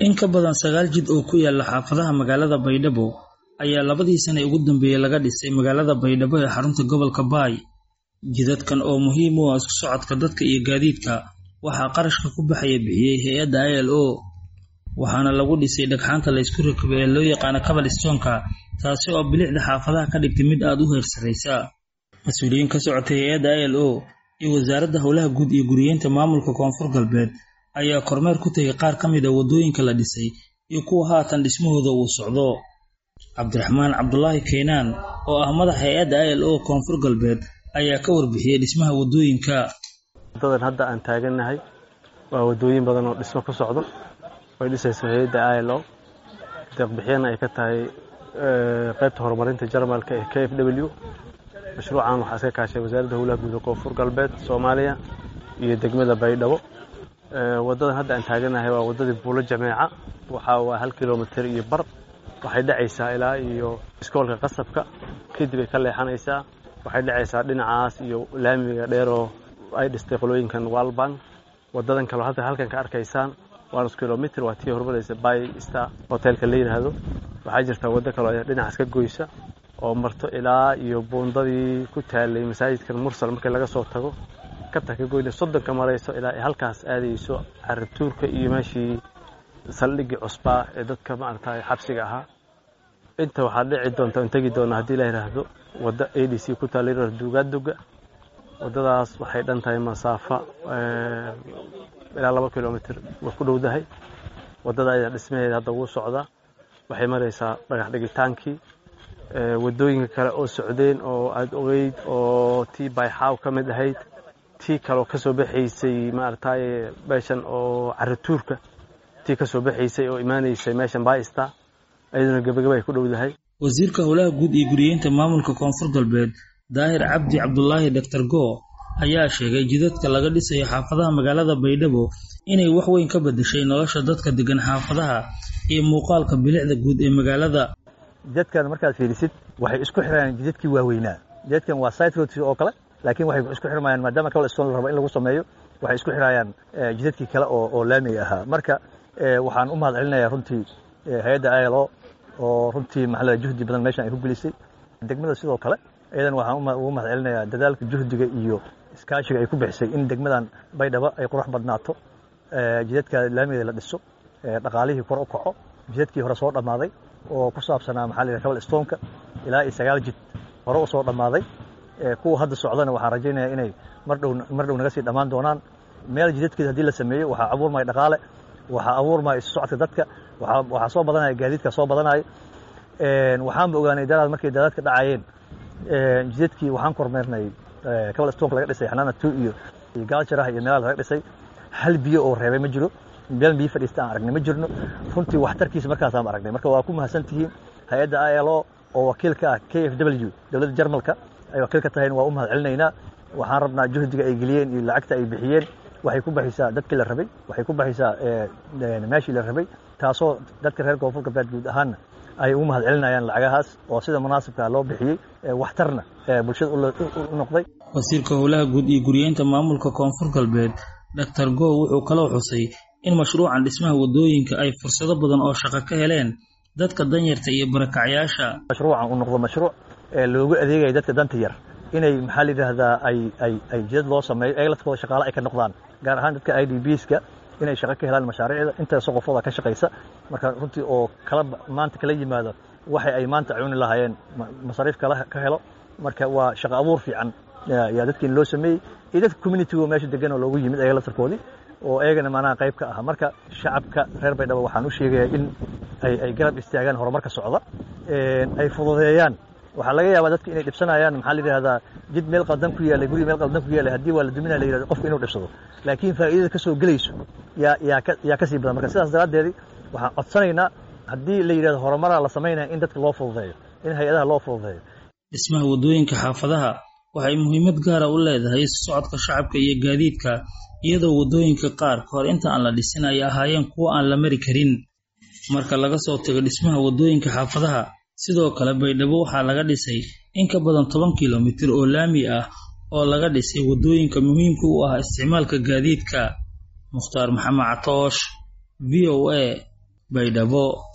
In ka badan sagaal jid oo ku yaala xaafadaha magaalada Baydhabo ayaa labadii sane ugu dambeeyay laga dhisay magaalada Baydhabo ee xarunta gobolka Baay. Jidadkan oo muhiim u ah isku socodka dadka iyo gaadiidka waxaa qarashka ku baxaya bixiyay hay'adda ILO, waxaana lagu dhisay dhagxaanta la isku rakibay ee loo yaqaan cobblestone-ka, taasi oo bilicda xaafadaha ka dhigtay mid aad u heer sareysa. Mas'uuliyiin ka socotay hay'adda ILO iyo Wasaaradda Howlaha Guud iyo Guryeynta Maamulka Koonfur Galbeed ayaa kormeer ku tagay qaar ka mid ah waddooyinka la dhisay iyo kuwa haatan dhismahooda uu socdo. Cabdiraxmaan Cabdulaahi Keenan, oo ah madaxa hay'adda ILO Koonfur Galbeed, ayaa ka warbixiyay dhismaha waddooyinka. Wadadan hadda aan taagannahay waa waddooyin badan oo dhismo ku socdo way dhisayso hay'adda ILO deeq-bixiyana ay ka tahay qaybta horumarinta Jarmalka ee KfW. Mashruucan waxaa iska kaashay Wasaaradda Howlaha Guud ee Koonfur Galbeed Soomaaliya iyo degmada Baydhabo. Wadadan hadda aan taagannahay waa waddadii Buulo Jameeca waxaa waa hal kiiloomitir iyo bar waxay dhacaysaa ilaa iyo iskoolka qasabka kadib ay ka leexanaysaa waxay dhacaysaa dhinacaas iyo laamiga dheer oo ay dhistay qolooyinkan Walbank wadadan kale hadda halkan ka arkaysaan waa nus kiiloomitir waa tii horumaraysa Bay Star hotelka la yiraahdo waxaa jirta waddo kale oo dhinacaas ka goysa oo marto ilaa iyo buundadii ku taalay masaajidkan Mursal markii laga soo tago kabta ka goyna soddonka marayso ilaa ay halkaas aadayso carrituurka iyo meeshii saldhiggii cusbaa ee dadka maaragtay xabsiga ahaa inta waxaa dhici doonta in tegi doona haddii la yidhaahdo wadda a d c ku taala yidhahdo duugaaduga waddadaas waxay dhan tahay masaafa ilaa laba kilomitir way ku dhowdahay waddada ayaa dhismaheeda hadda wuu socdaa waxay maraysaa dhagax dhigitaankii waddooyinka kale oo socdeen oo aada ogeyd oo tii bayxaaw ka mid ahayd tii kaleo ka soo baxaysay maaragtay meeshan oo carrituurka tii ka soo baxaysay oo imaanaysay meeshan baista ayaduna gebagaba ay ku dhowdahay wasiirka howlaha guud iyo guryeynta maamulka koonfur galbeed daahir cabdi cabdulaahi doctor go ayaa sheegay jidadka laga dhisayo xaafadaha magaalada baydhabo inay wax weyn ka bedeshay nolosha dadka degan xaafadaha iyo muuqaalka bilicda guud ee magaalada jidadkan markaad fiirisid waxay isku xirayaan jidadkii waaweynaa jidadkan waa side roads oo kale laakiin waxay isku xirmayaan maadaama cobblestone la rabo in lagu sameeyo waxay isku xirayaan jidadkii kale oo oo laamiga ahaa marka waxaan u mahad celinayaa runtii hay-adda ilo oo runtii maxalada juhdi badan meeshan ay ku gelisay degmada sidoo kale iyadan waxaan ugu mahad celinayaa dadaalka juhdiga iyo iskaashiga ay ku bixisay in degmadan baydhabo ay qurux badnaato jidadka laamigeeda la dhiso dhaqaalihii kor u kaco jidadkii hore soo dhammaaday oo ku saabsanaa maxaa la yidhaha cobblestoneka ilaa iyo sagaal jid hore u soo dhammaaday kuwa hadda socdana waxaan rajaynayaa inay mar dhow mar dhow naga sii dhammaan doonaan meel jidadkeeda haddii la sameeyo waxaa abuurmaya dhaqaale waxaa abuurmaya isu socodka dadka waxaa soo badanaya gaadiidka soo badanaya waxaanba ogaanay daraad markay daadadka dhacayeen jidadkii waxaan kormeernay cobblestoneka laga dhisay xanaana two iyo iyo gaaljarah iyo meelaha laga dhisay hal biyo oo reebay ma jiro meel biyo fadhiista aan aragnay ma jirno runtii waxtarkiisa markaasaan aragnay marka waa ku mahadsan tihiin hay-adda ilo oo wakiil ka ah k f w dowladda jarmalka ay wakiil ka tahayn waa u mahad celinaynaa waxaan rabnaa juhdiga ay geliyeen iyo lacagta ay bixiyeen waxay ku baxaysaa dadkii la rabay waxay ku baxaysaa meeshii la rabay taasoo dadka reer koonfur galbeed guud ahaanna ay ugu mahad celinayaan lacagahaas oo sida munaasibka loo bixiyey waxtarna bulshada u noqday wasiirka howlaha guud iyo guryeynta maamulka koonfur galbeed doctor go wuxuu kaloo xusay in mashruucan dhismaha waddooyinka ay fursado badan oo shaqo ka heleen dadka danyarta iyo barakacyaasha mashruucan uu noqdo mashruuc loogu adeegaya dadka danta yar inay maxaa la yidhaahdaa ay ay ay jidad loo sameeyo ayaga laftooda shaqaale ay ka noqdaan gaar ahaan dadka i d bska inay shaqo ka helaan mashaariicda intaasoo qofooda ka shaqaysa marka runtii oo kala maanta kala yimaado waxay ay maanta cuni lahaayeen masariif kala ka helo marka waa shaqo abuur fiican yaa dadkiin loo sameeyey iyo dadka communitigo meesha degan oo loogu yimid ayaga laftarkoodii oo ayagana maanaha qayb ka ah marka shacabka reer baydhabo waxaan u sheegayaa in ay ay garab istaagaan horumarka socda ay fududeeyaan waxaa laga yaabaa dadka inay dhibsanayaan maxaa la yidhahdaa jid meel qaldan ku yaallay guri meel qaldan ku yaallay haddii waa la duminaya la yidhahdo qofka inuu dhibsado laakiin faa'iidada ka soo gelayso yaa yaa ka yaa ka sii badan marka sidaas daraaddeedii waxaan codsanaynaa haddii la yidhahdo horumaraa la samaynaya in dadka loo fududeeyo in hay-adaha loo fududeeyo dhismaha waddooyinka xaafadaha waxay muhiimad gaara u leedahay isu socodka shacabka iyo gaadiidka iyadoo waddooyinka qaar ka hor inta aan la dhisin ay ahaayeen kuwo aan la mari karin marka laga soo tago dhismaha waddooyinka xaafadaha sidoo kale baydhabo waxaa laga dhisay in ka badan toban kilomitir oo laami ah oo laga dhisay waddooyinka muhiimka u ah isticmaalka gaadiidka mukhtaar maxamed catoosh v o a baydhabo